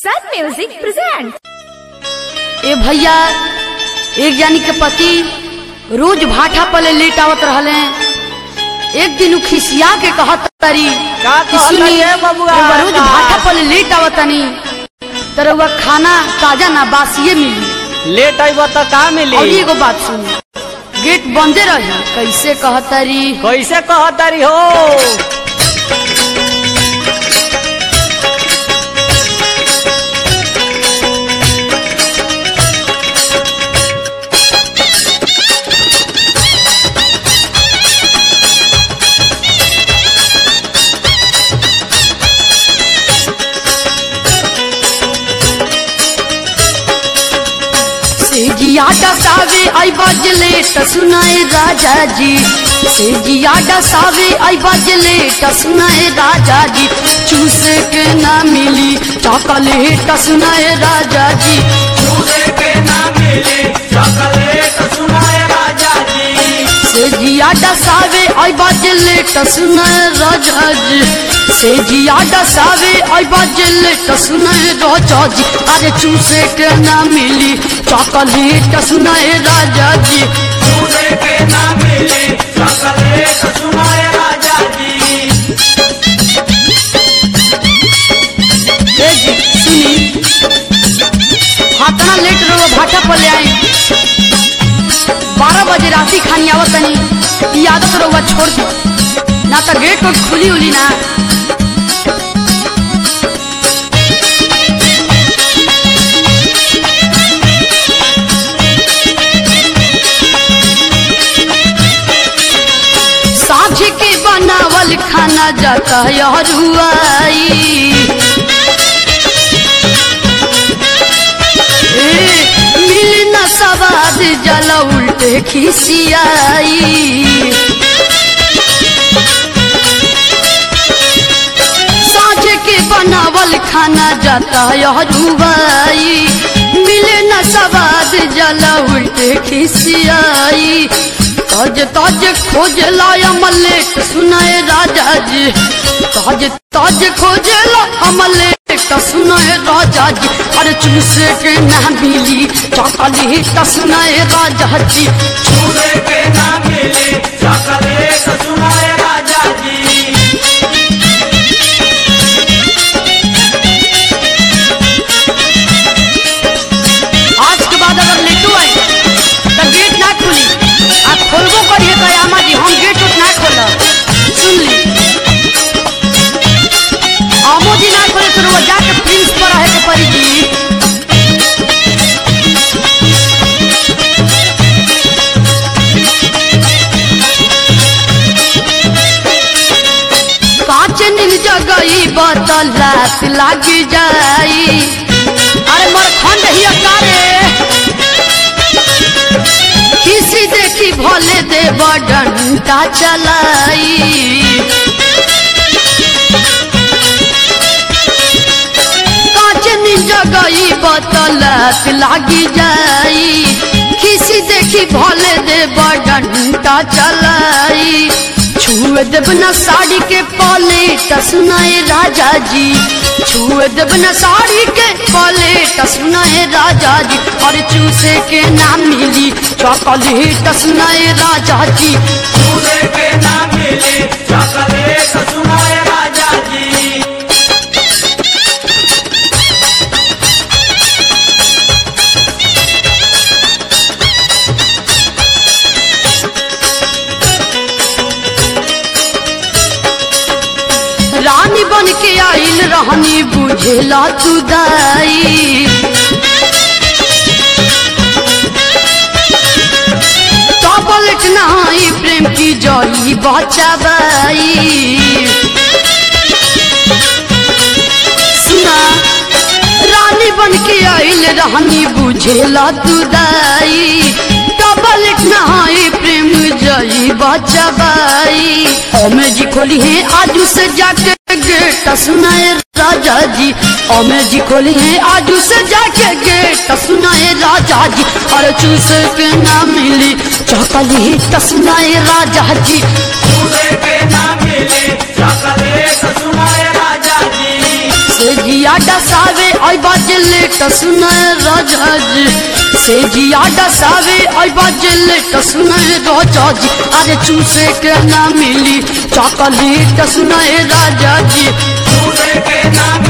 Sun Music presents. ए भैया एक जानी के पति रोज भाठा पले लेट आवत रहले एक दिन उ खिसिया के कहत तारी का कि कहत सुनी, तारी ए बबुआ? रउआ रोज का? भाठा पले लेट आवतनी तरवा खाना ताजा ना बासिए मिली लेट आइब त का मिली और एगो बात सुनी गेट बंदे रही कैसे कहतरी कैसे कहतारी हो सेजिया डसावे आई बजले त सुनाए राजा जी सेजिया डसावे आई बजले त सुनाए राजा जी चूसे के ना मिली चॉकलेट त सुनाए राजा जी सेजिया डसावे आई बजले त सुनाए राजा जी सेजिया डसावे आई बजले त सुनाए राजा जी अरे चूसे के ना मिली चॉकलेट त सुनाए राजा जी ए जी सुनी हाथना लेट रहो भाटा पर ले आई बारह बजे राती खानी आवत तनी ई आदत रहुआ छोड़ दी ना तो गेट उट खुली उली ना साझ के बनावल खाना जाता हरुआई ए, मिल न सवाद जला उल्टे खिसियाई साँझ के बनावल खाना जाता हरुआई मिले न सवाद जला उल्टे खिसियाई तज तज खोज लाया मलेक सुनाए राजा जी तज तज खोज ला मलेक सुनाए राजा जी अरे चूसे के ना मिली चॉकलेट सुनाए राजा जी आज के बाद अगर लेटू आई तो गेट ना खुली आ खोलबो करिए तो आमा जी हम गेट उठ ना खोलब सुन ली आमो जी ना खोले तो रुआ जाके प्रिंस पर रहे के पड़ी जी कांच नील जगई बतल रात लाग जाई अरे मर खंड ही अकारे किसी देखी भोले देव डंडा चलाई कांच नील जगई बतलत लागी जाई किसी देखी भोले देव डंडा चलाई छुए देव न साड़ी के पले सुनाए राजा जी छुए देव न साड़ी के पले सुनाए राजा जी और चूसे के ना मिली चॉकलेट सुनाए राजा जी रानी बन के आइल रहनी बुझेला तू दाई टॉबलेट नहाई प्रेम की जली बचाबाई सुना रानी बन के आइल रहनी बुझेला तू दाई टॉबलेट नहाई प्रेम जली बचाबाई ओमे जी खोली है आजू से जाके गेट सुनाए राजा जी ओमे जी खोली है आजू से जाके गेट सुनाए राजा जी और चूस के ना मिली चॉकलेट सुनाए राजा जी ना मिले चॉकलेट सुनाए राजा जी से जिया डसावे आई बाजले टसुनय राजा जी से जिया डसावे आई बाजले टसुनय राजा जी अरे चूसे के ना मिली चॉकलेट सुनय राजा जी दूसरे के नाम